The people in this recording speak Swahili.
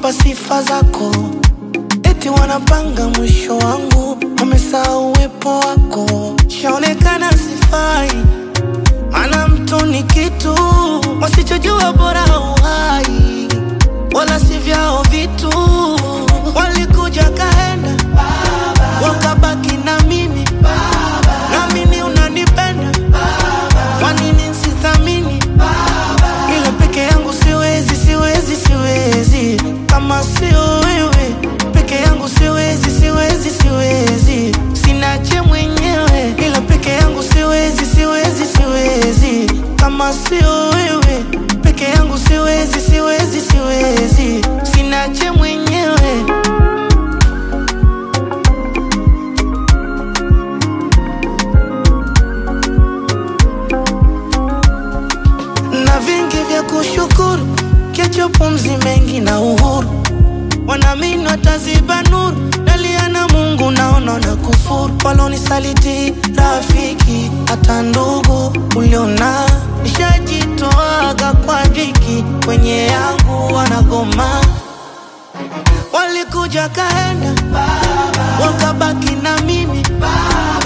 kunipa sifa zako, eti wanapanga mwisho wangu, wamesahau uwepo wako. Shaonekana sifai, maana mtu ni kitu, wasichojua bora uhai, wala si vyao vitu. Walikuja kaenda, wakabaki na mimi, naamini unanipenda, kwa nini sithamini? Ila peke yangu siwezi, siwezi, siwezi, kama sio wewe peke yangu siwezi, siwezi, siwezi, sinache mwenyewe. Ila peke yangu siwezi, siwezi, siwezi, kama sio wewe peke yangu siwezi, siwezi, siwezi, sinache mwenyewe. na vingi vya kushukuru, kesho pumzi mengi na uhuru, wanaamini wataziba nuru, dalia na Mungu naona na kufuru, walonisaliti rafiki, hata ndugu uliona, nishajitoaga kwa dhiki, kwenye yangu wanagoma, walikuja kaenda, wakabaki na mimi